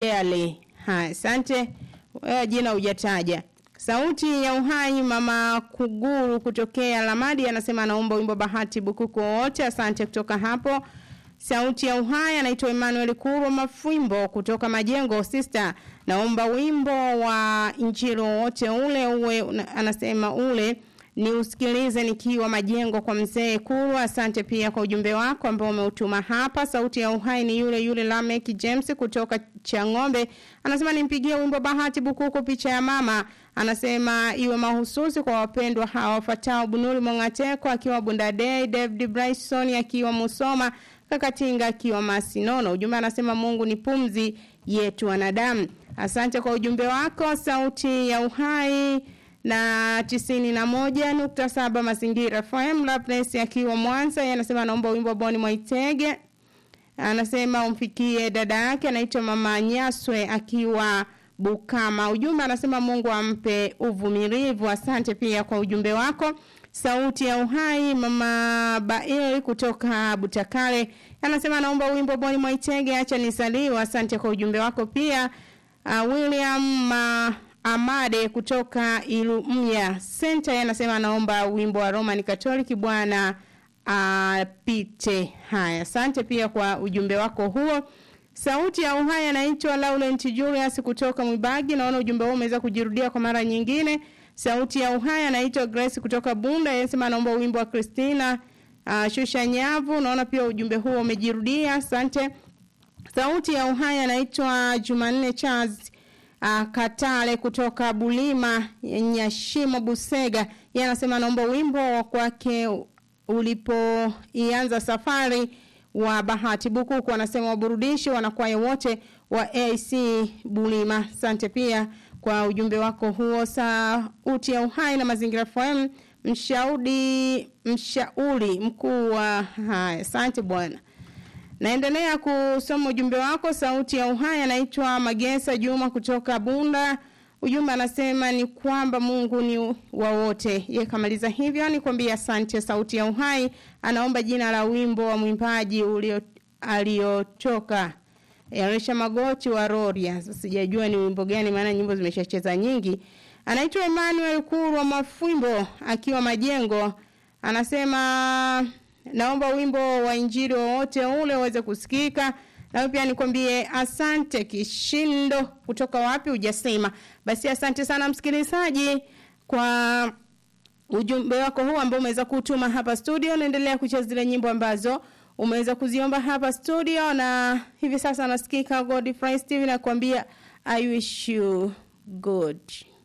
Rarely. Haya, asante. Wewe jina hujataja. Sauti ya uhai mama Kuguru kutokea Lamadi anasema anaomba wimbo Bahati Bukuku wote. Asante kutoka hapo. Sauti ya uhai anaitwa Emmanuel Kuro Mafwimbo kutoka Majengo Sister. Naomba wimbo wa Injili wote ule uwe anasema ule ni usikilize nikiwa Majengo kwa mzee Kuro. Asante pia kwa ujumbe wako ambao umeutuma hapa. Sauti ya uhai ni yule yule Lamek James kutoka Chang'ombe. Anasema nimpigie wimbo Bahati Bukuku picha ya mama. Anasema iwe mahususi kwa wapendwa hawa wafuatao Bunuri Mongateko akiwa Bundadei, David Bryson akiwa Musoma, Kakatinga akiwa Masinono. Ujumbe anasema Mungu ni pumzi yetu wanadamu. Asante kwa ujumbe wako. Sauti ya uhai na tisini na moja nukta saba mazingira FM Lapnes akiwa Mwanza anasema anaomba wimbo Boni Mwaitege anasema umfikie dada yake anaitwa mama Nyaswe akiwa Bukama ujumbe anasema Mungu ampe uvumilivu asante pia kwa ujumbe wako sauti ya uhai mama Bail kutoka Butakale anasema anaomba wimbo Boni Mwaitege acha nisaliwa asante kwa ujumbe wako pia uh, William ma Amade kutoka Ilumya Center anasema anaomba wimbo wa Roman Catholic bwana apite. Uh, haya, asante pia kwa ujumbe wako huo. Sauti ya uhai anaitwa Laurent Julius kutoka Mwibagi. Naona ujumbe huo umeweza kujirudia kwa mara nyingine. Sauti ya uhai anaitwa Grace kutoka Bunda, anasema anaomba wimbo wa Christina uh, Shusha Nyavu. Naona pia ujumbe huo umejirudia. Asante. Sauti ya uhai anaitwa Jumanne Charles uh, Katale kutoka Bulima Nyashimo Busega. Yeye anasema anaomba wimbo wa kwake ulipoianza safari wa Bahati Bukuku anasema waburudishi wanakwaya wote wa AC Bulima. Asante pia kwa ujumbe wako huo. Sauti ya uhai na mazingira FM mshauri mshauri mkuu wa haya. Asante bwana. Naendelea kusoma ujumbe wako. Sauti ya uhai anaitwa Magesa Juma kutoka Bunda. Ujumbe anasema ni kwamba Mungu ni wa wote. Yeye kamaliza hivyo nikwambia asante. Sauti ya uhai anaomba jina la wimbo wa mwimbaji ulio aliotoka Elisha Magoti wa Roria. Sasa sijajua ni wimbo gani maana nyimbo zimeshacheza nyingi. Anaitwa Emmanuel Kurwa Mafwimbo akiwa Majengo. Anasema naomba wimbo wa injili wowote ule uweze kusikika na pia nikwambie asante kishindo kutoka wapi hujasema basi asante sana msikilizaji kwa ujumbe wako huu ambao umeweza kutuma hapa studio naendelea kucheza zile nyimbo ambazo umeweza kuziomba hapa studio na hivi sasa nasikika Godfrey Steve nakwambia I wish you good